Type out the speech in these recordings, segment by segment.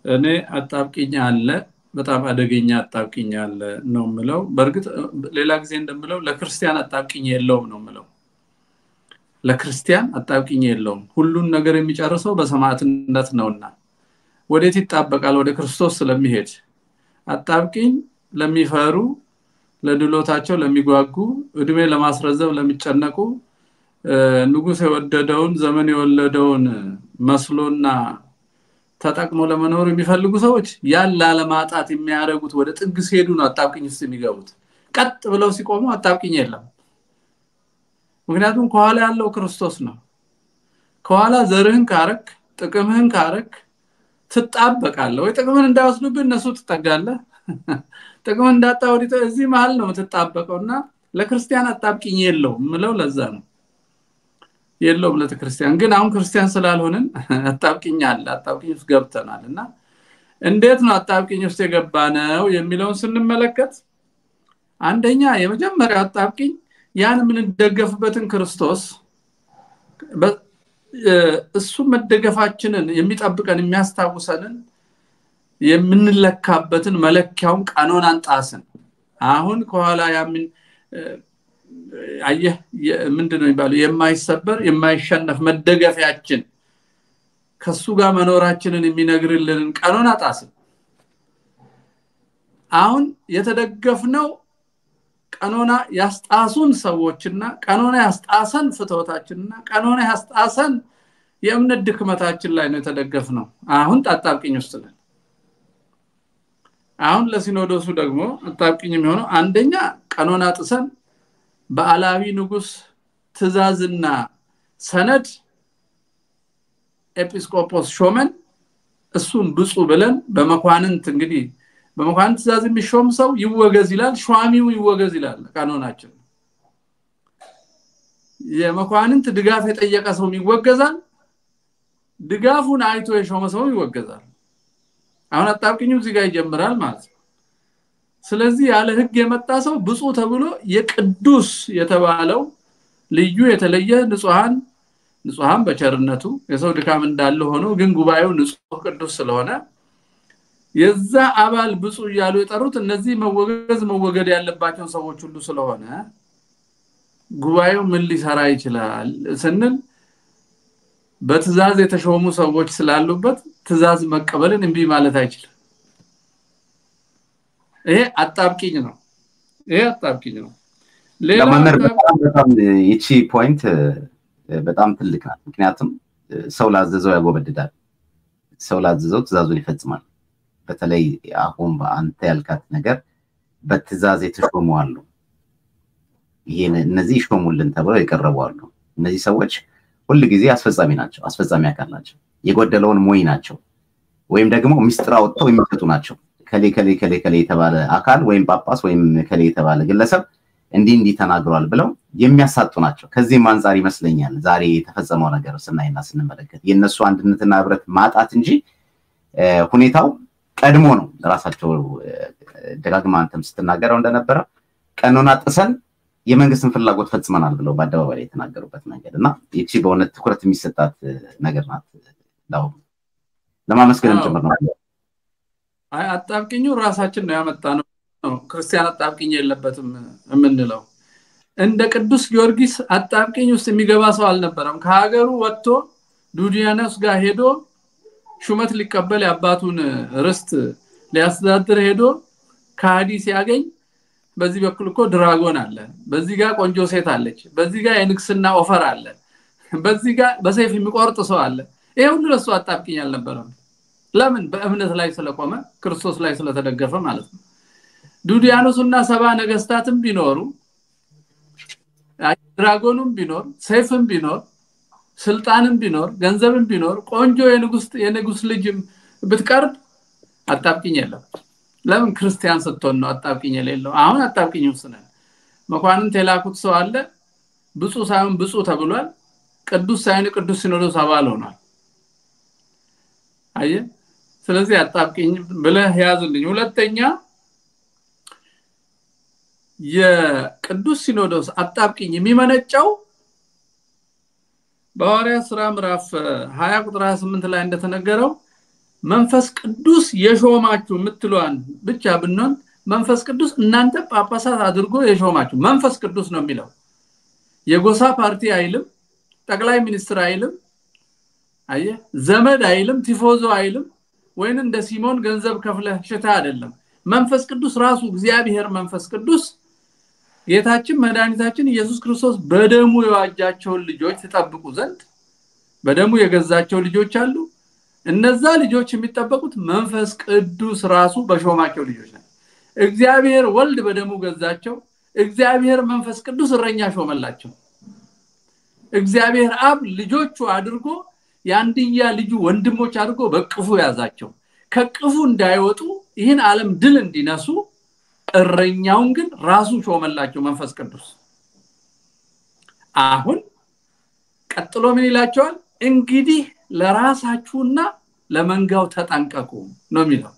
እኔ አጣብቂኝ አለ በጣም አደገኛ አጣብቂኝ አለ ነው ምለው በእርግጥ ሌላ ጊዜ እንደምለው ለክርስቲያን አጣብቂኝ የለውም ነው ምለው ለክርስቲያን አጣብቂኝ የለውም ሁሉን ነገር የሚጨርሰው በሰማዕትነት ነውና ወዴት ይጣበቃል ወደ ክርስቶስ ስለሚሄድ አጣብቂኝ ለሚፈሩ ለድሎታቸው ለሚጓጉ እድሜ ለማስረዘብ ለሚጨነቁ ንጉስ የወደደውን ዘመን የወለደውን መስሎና ተጠቅሞ ለመኖር የሚፈልጉ ሰዎች ያን ላለማጣት የሚያደርጉት ወደ ጥግ ሲሄዱ ነው አጣብቅኝ ውስጥ የሚገቡት ቀጥ ብለው ሲቆሙ አጣብቅኝ የለም ምክንያቱም ከኋላ ያለው ክርስቶስ ነው ከኋላ ዘርህን ካረክ ጥቅምህን ካረክ ትጣበቃለ ወይ ጥቅምን እንዳይወስዱብህ እነሱ ትጠጋለህ ጥቅም እንዳጣ ወዲ እዚህ መሀል ነው የምትጣበቀው እና ለክርስቲያን አጣብቂኝ የለው ምለው ለዛ ነው የለውም ለክርስቲያን ግን አሁን ክርስቲያን ስላልሆንን አጣብቂኝ አለ አጣብቂኝ ውስጥ ገብተናል እና እንዴት ነው አጣብቂኝ ውስጥ የገባ ነው የሚለውን ስንመለከት አንደኛ የመጀመሪያው አጣብቂኝ ያን የምንደገፍበትን ክርስቶስ እሱ መደገፋችንን የሚጠብቀን የሚያስታውሰንን የምንለካበትን መለኪያውን ቀኖናን ጣስን አሁን ከኋላ ያምን አየህ ምንድን ነው የሚባለው የማይሰበር የማይሸነፍ መደገፊያችን ከሱ ጋር መኖራችንን የሚነግርልንን ቀኖና ጣስን አሁን የተደገፍነው ቀኖና ያስጣሱን ሰዎችና ቀኖና ያስጣሰን ፍትወታችንና ቀኖና ያስጣሰን የእምነት ድክመታችን ላይ ነው የተደገፍ ነው አሁን አጣብቅኝ ውስጥ ነን አሁን ለሲኖዶሱ ደግሞ አጣብቅኝ የሚሆነው አንደኛ ቀኖና ጥሰን በአላዊ ንጉስ ትእዛዝና ሰነድ ኤጲስቆጶስ ሾመን እሱን ብፁ ብለን በመኳንንት እንግዲህ በመኳንንት ትእዛዝ የሚሾም ሰው ይወገዝ ይላል ሿሚው ይወገዝ ይላል ቀኖናችን የመኳንንት ድጋፍ የጠየቀ ሰው ይወገዛል ድጋፉን አይቶ የሾመ ሰው ይወገዛል አሁን አጣብቅኙ እዚህ ጋር ይጀምራል ማለት ነው ስለዚህ ያለ ህግ የመጣ ሰው ብፁ ተብሎ የቅዱስ የተባለው ልዩ የተለየ ንጹሃን ንጹሃን በቸርነቱ የሰው ድካም እንዳለ ሆኖ ግን ጉባኤው ንጹህ ቅዱስ ስለሆነ የዛ አባል ብፁ እያሉ የጠሩት እነዚህ መወገዝ መወገድ ያለባቸው ሰዎች ሁሉ ስለሆነ ጉባኤው ምን ሊሰራ ይችላል ስንል በትእዛዝ የተሾሙ ሰዎች ስላሉበት ትእዛዝ መቀበልን እምቢ ማለት አይችልም ይሄ አጣብቂኝ ነው ይሄ አጣብቂኝ ነው ለመምህር በጣም ይቺ ፖይንት በጣም ትልቅ ናት ምክንያቱም ሰው ላዘዘው ያጎበድዳል ሰው ላዘዘው ትእዛዙን ይፈጽማል በተለይ አሁን በአንተ ያልካት ነገር በትእዛዝ የተሾሙ አሉ ይሄን እነዚህ ይሾሙልን ተብለው የቀረቡ አሉ እነዚህ ሰዎች ሁል ጊዜ አስፈጻሚ ናቸው አስፈጻሚ አካል ናቸው የጎደለውን ሞይ ናቸው ወይም ደግሞ ሚስጥር አወጥተው የሚሰጡ ናቸው ከሌ ከሌ ከሌ ከሌ የተባለ አካል ወይም ጳጳስ ወይም ከሌ የተባለ ግለሰብ እንዲህ እንዲህ ተናግሯል ብለው የሚያሳጡ ናቸው ከዚህም አንጻር ይመስለኛል ዛሬ የተፈጸመው ነገር ስናይና ስንመለከት የእነሱ አንድነትና ህብረት ማጣት እንጂ ሁኔታው ቀድሞ ነው ራሳቸው ደጋግማ አንተም ስትናገረው እንደነበረ ቀኖና ጥሰን የመንግስትን ፍላጎት ፈጽመናል ብለው በአደባባይ የተናገሩበት መንገድ እና ይቺ በእውነት ትኩረት የሚሰጣት ነገር ናት ለማመስገንም ጭምር ነው አጣብቅኙ ራሳችን ነው ያመጣ ነው ክርስቲያን አጣብቅኝ የለበትም የምንለው እንደ ቅዱስ ጊዮርጊስ አጣብቅኝ ውስጥ የሚገባ ሰው አልነበረም ከሀገሩ ወጥቶ ዱዲያኖስ ጋር ሄዶ ሹመት ሊቀበል የአባቱን ርስት ሊያስተዳድር ሄዶ ከሃዲ ሲያገኝ በዚህ በኩል እኮ ድራጎን አለ በዚህ ጋር ቆንጆ ሴት አለች በዚህ ጋር የንግስና ኦፈር አለ በዚህ ጋር በሰይፍ የሚቆርጥ ሰው አለ ይሄ ሁሉ ለሱ አጣብቅኝ አልነበረም ለምን በእምነት ላይ ስለቆመ ክርስቶስ ላይ ስለተደገፈ ማለት ነው ዱዲያኖስና ሰባ ነገስታትም ቢኖሩ ድራጎኑም ቢኖር ሰይፍም ቢኖር ስልጣንም ቢኖር ገንዘብም ቢኖር ቆንጆ የንጉስ ልጅም ብትቀርብ አጣብቅኝ የለም ለምን ክርስቲያን ስትሆን ነው አጣብቅኝ የሌለው አሁን አጣብቅኝ ውስጥ ነን መኳንንት የላኩት ሰው አለ ብፁ ሳይሆን ብፁ ተብሏል ቅዱስ ሳይሆን ቅዱስ ሲኖዶስ አባል ሆኗል አየ ስለዚህ አጣብቅኝ ብለህ ያዝልኝ ሁለተኛ የቅዱስ ሲኖዶስ አጣብቅኝ የሚመነጨው በሐዋርያ ስራ ምዕራፍ 20 ቁጥር 28 ላይ እንደተነገረው መንፈስ ቅዱስ የሾማችሁ የምትለዋን ብቻ ብንሆን መንፈስ ቅዱስ እናንተ ጳጳሳት አድርጎ የሾማችሁ መንፈስ ቅዱስ ነው የሚለው የጎሳ ፓርቲ አይልም ጠቅላይ ሚኒስትር አይልም አየ ዘመድ አይልም ቲፎዞ አይልም ወይም እንደ ሲሞን ገንዘብ ከፍለ ሽታ አይደለም መንፈስ ቅዱስ ራሱ እግዚአብሔር መንፈስ ቅዱስ ጌታችን መድኃኒታችን ኢየሱስ ክርስቶስ በደሙ የዋጃቸውን ልጆች ትጠብቁ ዘንድ በደሙ የገዛቸው ልጆች አሉ እነዛ ልጆች የሚጠበቁት መንፈስ ቅዱስ ራሱ በሾማቸው ልጆች ናቸው እግዚአብሔር ወልድ በደሙ ገዛቸው እግዚአብሔር መንፈስ ቅዱስ እረኛ ሾመላቸው እግዚአብሔር አብ ልጆቹ አድርጎ የአንድያ ልጁ ወንድሞች አድርጎ በቅፉ ያዛቸው ከቅፉ እንዳይወጡ ይህን ዓለም ድል እንዲነሱ እረኛውን ግን ራሱ ሾመላቸው መንፈስ ቅዱስ አሁን ቀጥሎ ምን ይላቸዋል እንግዲህ ለራሳችሁና ለመንጋው ተጠንቀቁ ነው የሚለው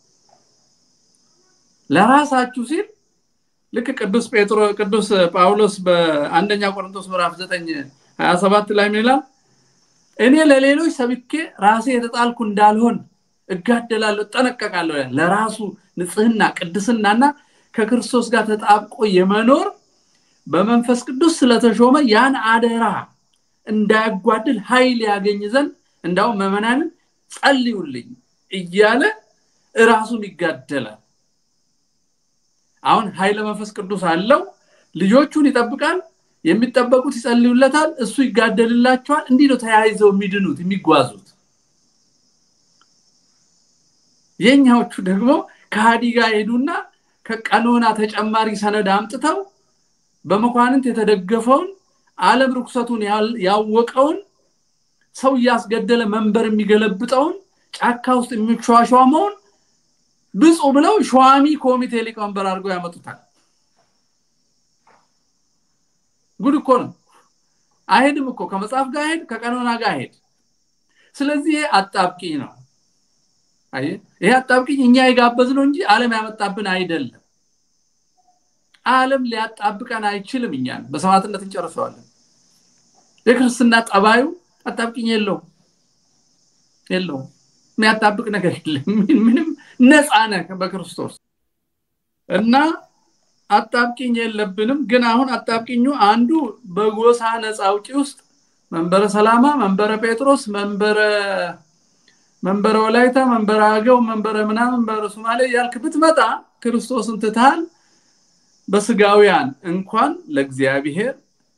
ለራሳችሁ ሲል ልክ ቅዱስ ጴጥሮ ቅዱስ ጳውሎስ በአንደኛ ቆሮንቶስ ምዕራፍ 9 27 ላይ ምን ይላል እኔ ለሌሎች ሰብኬ ራሴ የተጣልኩ እንዳልሆን እጋደላለሁ ጠነቀቃለሁ ለራሱ ንጽህና ቅድስናና ከክርስቶስ ጋር ተጣብቆ የመኖር በመንፈስ ቅዱስ ስለተሾመ ያን አደራ እንዳያጓድል ኃይል ያገኝ ዘንድ እንዳውም መመናንን ጸልዩልኝ እያለ እራሱን ይጋደላል አሁን ኃይለ መንፈስ ቅዱስ አለው ልጆቹን ይጠብቃል የሚጠበቁት ይጸልዩለታል እሱ ይጋደልላቸዋል እንዲህ ነው ተያይዘው የሚድኑት የሚጓዙት የኛዎቹ ደግሞ ከሃዲ ጋር ሄዱና ከቀኖና ተጨማሪ ሰነድ አምጥተው በመኳንንት የተደገፈውን ዓለም ርኩሰቱን ያወቀውን ሰው እያስገደለ መንበር የሚገለብጠውን ጫካ ውስጥ የሚሿሿመውን ብፁ ብለው ሸዋሚ ኮሚቴ ሊቀመንበር አድርገው ያመጡታል ጉድ እኮ ነው አይሄድም እኮ ከመጽሐፍ ጋር ሄድ ከቀኖና ጋር ሄድ ስለዚህ ይሄ አጣብቂኝ ነው ይሄ አጣብቂኝ እኛ የጋበዝ ነው እንጂ አለም ያመጣብን አይደለም አለም ሊያጣብቀን አይችልም እኛን በሰማዕትነት እንጨርሰዋለን የክርስትና ጠባዩ አጣብቂኝ የለውም የለውም የሚያጣብቅ ነገር የለም ምንም ነፃ ነህ በክርስቶስ እና አጣብቂኝ የለብንም ግን አሁን አጣብቂኙ አንዱ በጎሳ ነፃ አውጪ ውስጥ መንበረ ሰላማ መንበረ ጴጥሮስ መንበረ መንበረ ወላይታ መንበረ አገው መንበረ ምናምን መንበረ ሶማሌ ያልክ ብትመጣ ክርስቶስን ትታል በስጋውያን እንኳን ለእግዚአብሔር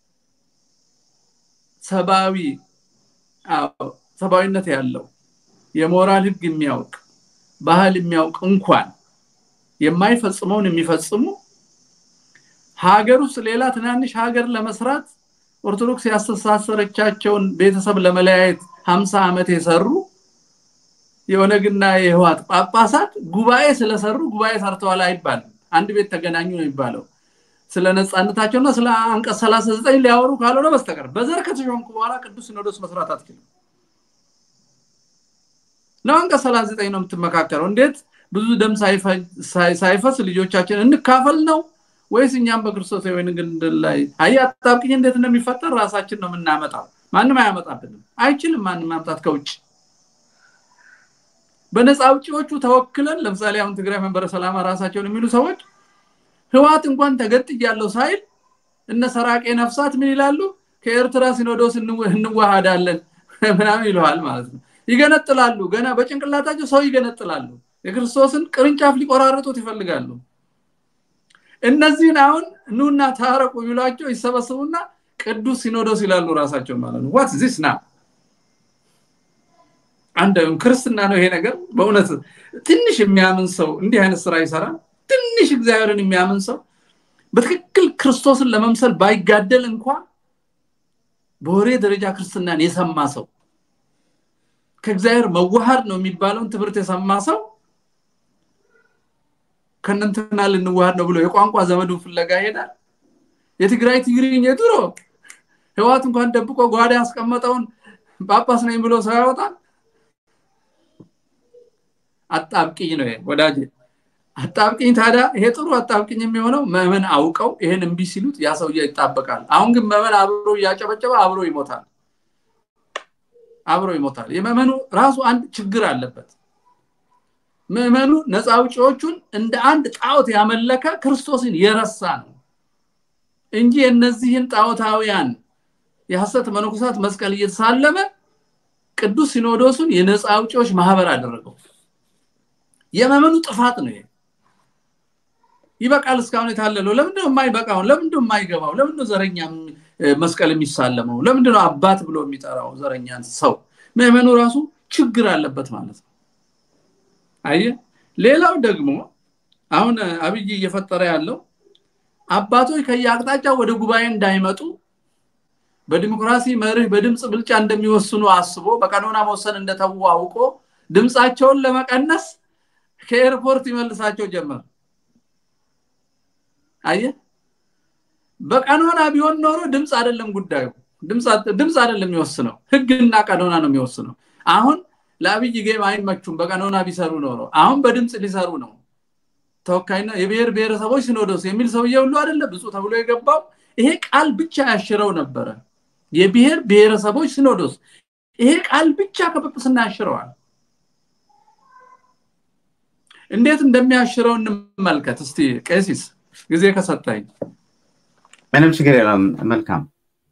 ሰብአዊ ሰብአዊነት ያለው የሞራል ህግ የሚያውቅ ባህል የሚያውቅ እንኳን የማይፈጽመውን የሚፈጽሙ ሀገር ውስጥ ሌላ ትናንሽ ሀገር ለመስራት ኦርቶዶክስ ያስተሳሰረቻቸውን ቤተሰብ ለመለያየት ሀምሳ ዓመት የሰሩ የኦነግና የህዋት ጳጳሳት ጉባኤ ስለሰሩ ጉባኤ ሰርተዋል አይባልም አንድ ቤት ተገናኙ ነው የሚባለው ስለ ነፃነታቸውና ስለ አንቀጽ 39 ሊያወሩ ካልሆነ በስተቀር በዘር ከተሾምኩ በኋላ ቅዱስ ሲኖዶስ መስራት አትችልም ነው አንቀጽ 39 ነው የምትመካከረው እንዴት ብዙ ደም ሳይፈስ ልጆቻችን እንካፈል ነው ወይስ እኛም በክርስቶስ ወይን ግንድል ላይ አይ አጣብቅኝ እንዴት እንደሚፈጠር ራሳችን ነው የምናመጣው ማንም አያመጣብንም አይችልም ማንም ማምጣት ከውጭ በነፃ አውጪዎቹ ተወክለን ለምሳሌ አሁን ትግራይ መንበረ ሰላማ ራሳቸውን የሚሉ ሰዎች ህዋት እንኳን ተገጥ ያለው ሳይል እነ ሰራቄ ነፍሳት ምን ይላሉ ከኤርትራ ሲኖዶስ እንዋሃዳለን ምናምን ይለዋል ማለት ነው ይገነጥላሉ ገና በጭንቅላታቸው ሰው ይገነጥላሉ የክርስቶስን ቅርንጫፍ ሊቆራርጡት ይፈልጋሉ እነዚህን አሁን ኑና ታረቁ ቢሏቸው ይሰበስቡና ቅዱስ ሲኖዶስ ይላሉ ራሳቸው ማለት ነው ዋት ዚስ ና አንድ ክርስትና ነው ይሄ ነገር በእውነት ትንሽ የሚያምን ሰው እንዲህ አይነት ስራ ይሰራል ትንሽ እግዚአብሔርን የሚያምን ሰው በትክክል ክርስቶስን ለመምሰል ባይጋደል እንኳን በወሬ ደረጃ ክርስትናን የሰማ ሰው ከእግዚአብሔር መዋሃድ ነው የሚባለውን ትምህርት የሰማ ሰው ከነንትና ልንዋሃድ ነው ብሎ የቋንቋ ዘመዱ ፍለጋ ይሄዳል የትግራይ ትግርኝ የድሮ ህዋት እንኳን ደብቆ ጓዳ ያስቀመጠውን ጳጳስ ነኝ ብሎ ሰው ያወጣል አጣብቅኝ ነው ወዳጅ አጣብቅኝ ታዲያ ይሄ ጥሩ አጣብቅኝ የሚሆነው መመን አውቀው ይሄን እምቢ ሲሉት ያ ሰውዬ ይጣበቃል አሁን ግን መመን አብሮ እያጨበጨበ አብሮ ይሞታል አብሮ ይሞታል የመመኑ ራሱ አንድ ችግር አለበት ምዕመኑ ነፃ አውጪዎቹን እንደ አንድ ጣዖት ያመለከ ክርስቶስን የረሳ ነው እንጂ የእነዚህን ጣዖታውያን የሐሰት መነኮሳት መስቀል እየተሳለመ ቅዱስ ሲኖዶሱን የነፃ አውጪዎች ማህበር አደረገው የመመኑ ጥፋት ነው ይሄ ይበቃል እስካሁን የታለለው ለምንድነው የማይበቃው ለምንድነው የማይገባው ለምንድነው ዘረኛ መስቀል የሚሳለመው ለምንድነው አባት ብሎ የሚጠራው ዘረኛን ሰው ምዕመኑ ራሱ ችግር አለበት ማለት ነው አየ ሌላው ደግሞ አሁን አብይ እየፈጠረ ያለው አባቶች ከየአቅጣጫው ወደ ጉባኤ እንዳይመጡ በዲሞክራሲ መርህ በድምፅ ብልጫ እንደሚወስኑ አስቦ በቀኖና መወሰን እንደተዉ አውቆ ድምፃቸውን ለመቀነስ ከኤርፖርት ይመልሳቸው ጀመር አየ በቀኖና ቢሆን ኖሮ ድምፅ አይደለም ጉዳዩ ድምፅ አይደለም የሚወስነው ህግና ቀኖና ነው የሚወስነው አሁን ለአብይ ጌም አይመቹም በቀኖና ቢሰሩ ኖሮ አሁን በድምፅ ሊሰሩ ነው ተወካይና የብሔር ብሔረሰቦች ሲኖዶስ የሚል ሰውዬ ሁሉ አይደለ ብፁ ተብሎ የገባው ይሄ ቃል ብቻ ያሽረው ነበረ የብሔር ብሔረሰቦች ሲኖዶስ ይሄ ቃል ብቻ ከጵጵስና ያሽረዋል እንዴት እንደሚያሽረው እንመልከት እስቲ ቄሲስ ጊዜ ከሰጠኝ ምንም ችግር የለም መልካም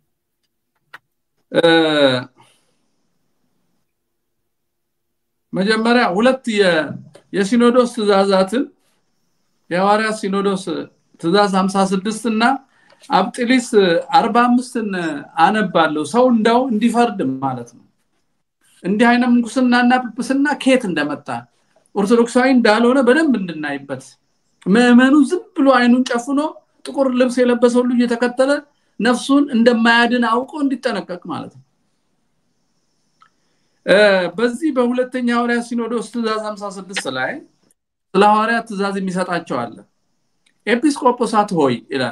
መጀመሪያ ሁለት የሲኖዶስ ትእዛዛትን የሐዋርያት ሲኖዶስ ትእዛዝ 56 እና አብጢሊስ 45ን አነባለሁ ሰው እንደው እንዲፈርድ ማለት ነው እንዲህ አይነት ምንኩስናና ጵጵስና ኬት እንደመጣ ኦርቶዶክሳዊ እንዳልሆነ በደንብ እንድናይበት ምዕመኑ ዝም ብሎ አይኑን ጨፍኖ ጥቁር ልብስ የለበሰ ሁሉ እየተከተለ ነፍሱን እንደማያድን አውቆ እንዲጠነቀቅ ማለት ነው በዚህ በሁለተኛ ሐዋርያት ሲኖዶስ ትእዛዝ 56 ላይ ስለ ሐዋርያት ትእዛዝ የሚሰጣቸው አለ ኤጲስቆጶሳት ሆይ ይላል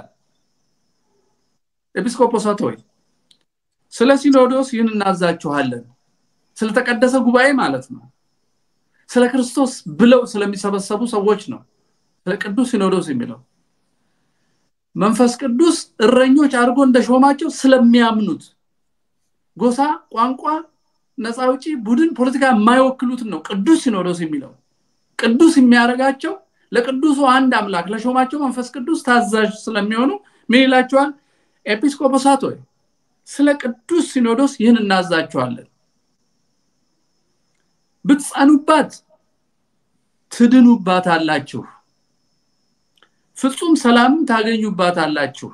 ኤጲስቆጶሳት ሆይ ስለ ሲኖዶስ ይህን እናዛችኋለን ስለተቀደሰ ጉባኤ ማለት ነው ስለ ክርስቶስ ብለው ስለሚሰበሰቡ ሰዎች ነው ስለ ቅዱስ ሲኖዶስ የሚለው መንፈስ ቅዱስ እረኞች አድርጎ እንደሾማቸው ስለሚያምኑት ጎሳ ቋንቋ ነፃ ውጪ ቡድን ፖለቲካ የማይወክሉትን ነው ቅዱስ ሲኖዶስ የሚለው ቅዱስ የሚያደርጋቸው ለቅዱሱ አንድ አምላክ ለሾማቸው መንፈስ ቅዱስ ታዛዥ ስለሚሆኑ ምን ይላቸዋል ኤጲስቆጶሳት ሆይ ስለ ቅዱስ ሲኖዶስ ይህን እናዛችኋለን ብትጸኑባት ትድኑባት አላችሁ ፍጹም ሰላምም ታገኙባት አላችሁ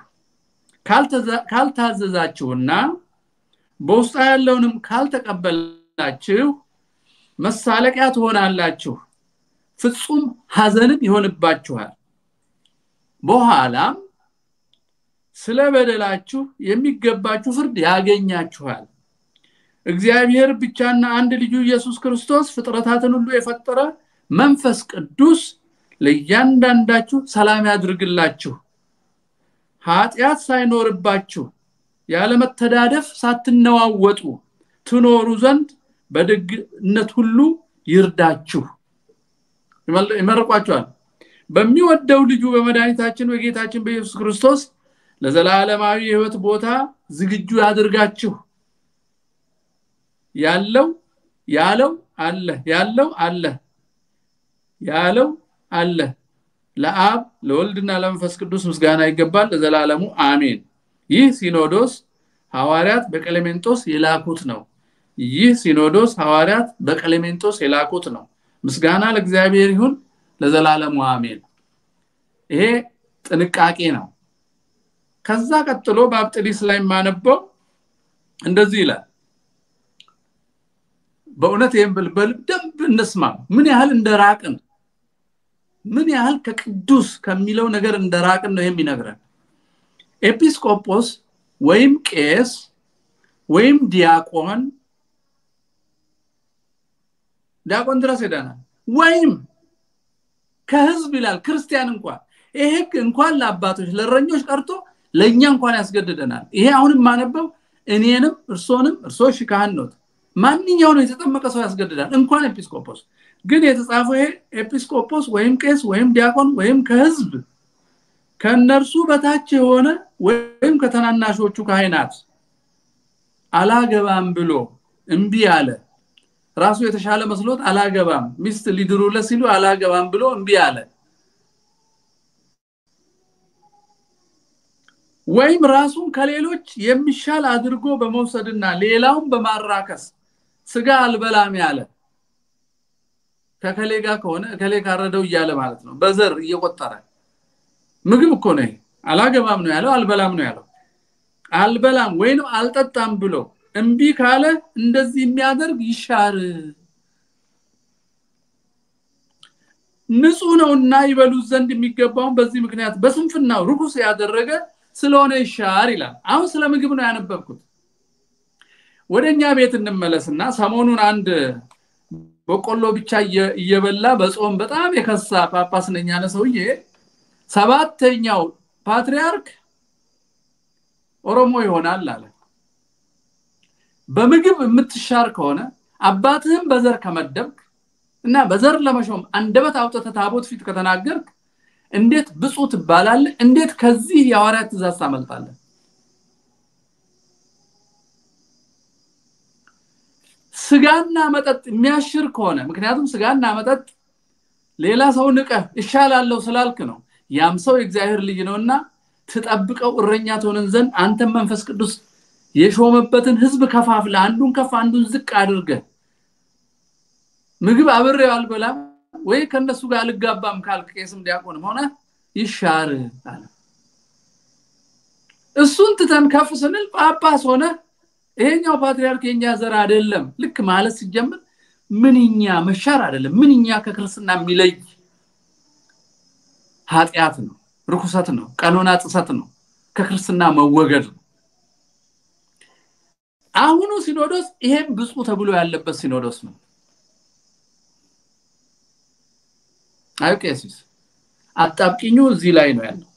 ካልታዘዛችሁና በውስጣ ያለውንም ካልተቀበላችሁ መሳለቂያ ትሆናላችሁ ፍጹም ሀዘንም ይሆንባችኋል በኋላም ስለ በደላችሁ የሚገባችሁ ፍርድ ያገኛችኋል እግዚአብሔር ብቻና አንድ ልጁ ኢየሱስ ክርስቶስ ፍጥረታትን ሁሉ የፈጠረ መንፈስ ቅዱስ ለእያንዳንዳችሁ ሰላም ያድርግላችሁ ኃጢአት ሳይኖርባችሁ ያለመተዳደፍ ሳትነዋወጡ ትኖሩ ዘንድ በደግነት ሁሉ ይርዳችሁ ይመርቋቸዋል በሚወደው ልጁ በመድኃኒታችን በጌታችን በኢየሱስ ክርስቶስ ለዘላለማዊ የህይወት ቦታ ዝግጁ ያድርጋችሁ ያለው ያለው አለ ያለው አለ ያለው አለ ለአብ ለወልድና ለመንፈስ ቅዱስ ምስጋና ይገባል ለዘላለሙ አሜን ይህ ሲኖዶስ ሐዋርያት በቀሌሜንጦስ የላኩት ነው ይህ ሲኖዶስ ሐዋርያት በቀሌሜንጦስ የላኩት ነው ምስጋና ለእግዚአብሔር ይሁን ለዘላለሙ አሜን ይሄ ጥንቃቄ ነው ከዛ ቀጥሎ በአብጥሊስ ላይ የማነበው እንደዚህ ይላል በእውነት ይህም በደንብ እንስማ ምን ያህል እንደራቅን ምን ያህል ከቅዱስ ከሚለው ነገር እንደራቅን ነው የሚነግረን ኤጲስቆጶስ ወይም ቄስ ወይም ዲያቆን ዲያቆን ድረስ ሄደናል ወይም ከህዝብ ይላል ክርስቲያን እንኳን ይሄ ህግ እንኳን ለአባቶች ለእረኞች ቀርቶ ለእኛ እንኳን ያስገድደናል ይሄ አሁንም ማነበው እኔንም እርሶንም እርሶ ሺ ካህን ኖት ማንኛውን የተጠመቀ ሰው ያስገድዳል እንኳን ኤጲስቆጶስ ግን የተጻፈው ይሄ ኤጲስቆጶስ ወይም ቄስ ወይም ዲያቆን ወይም ከህዝብ ከእነርሱ በታች የሆነ ወይም ከተናናሾቹ ካህናት አላገባም ብሎ እምቢ አለ ራሱ የተሻለ መስሎት አላገባም ሚስት ሊድሩለት ሲሉ አላገባም ብሎ እምቢ አለ ወይም ራሱን ከሌሎች የሚሻል አድርጎ በመውሰድና ሌላውን በማራከስ ስጋ አልበላም ያለ ከከሌ ጋር ከሆነ ከሌ ካረደው እያለ ማለት ነው በዘር እየቆጠረ ምግብ እኮ ነው አላገባም ነው ያለው አልበላም ነው ያለው አልበላም ወይንም አልጠጣም ብሎ እምቢ ካለ እንደዚህ የሚያደርግ ይሻር ንጹህ ነውና ይበሉት ዘንድ የሚገባውን በዚህ ምክንያት በስንፍናው ርኩስ ያደረገ ስለሆነ ይሻር ይላል አሁን ስለ ምግብ ነው ያነበብኩት ወደ እኛ ቤት እንመለስና ሰሞኑን አንድ በቆሎ ብቻ እየበላ በጾም በጣም የከሳ ጳጳስ ነኝ ያለ ሰውዬ ሰባተኛው ፓትሪያርክ ኦሮሞ ይሆናል አለ በምግብ የምትሻር ከሆነ አባትህም በዘር ከመደብክ እና በዘር ለመሾም አንደበት አውጥተ ታቦት ፊት ከተናገርክ እንዴት ብፁ ትባላለ እንዴት ከዚህ የሐዋርያት ትእዛዝ ታመልጣለ ስጋና መጠጥ የሚያሽር ከሆነ ምክንያቱም ስጋና መጠጥ ሌላ ሰው ንቀ እሻላለሁ ስላልክ ነው ያም ሰው የእግዚአብሔር ልጅ ነውና ትጠብቀው እረኛ ትሆንን ዘንድ አንተም መንፈስ ቅዱስ የሾመበትን ህዝብ ከፋፍለ አንዱን ከፍ አንዱን ዝቅ አድርገ ምግብ አብሬው አልበላም ወይ ከነሱ ጋር አልጋባም ካልክ ቄስም ዲያቆንም ሆነ ይሻር አለ እሱን ትተን ከፍ ስንል ጳጳስ ሆነ ይሄኛው ፓትሪያርክ የኛ ዘር አይደለም ልክ ማለት ሲጀምር ምንኛ መሻር አይደለም ምንኛ ከክርስትና የሚለይ ኃጢአት ነው ርኩሰት ነው ቀኖና ጥሰት ነው ከክርስትና መወገድ ነው አሁኑ ሲኖዶስ ይሄም ብፁ ተብሎ ያለበት ሲኖዶስ ነው አዩ ቄሲስ አጣብቂኙ እዚህ ላይ ነው ያለው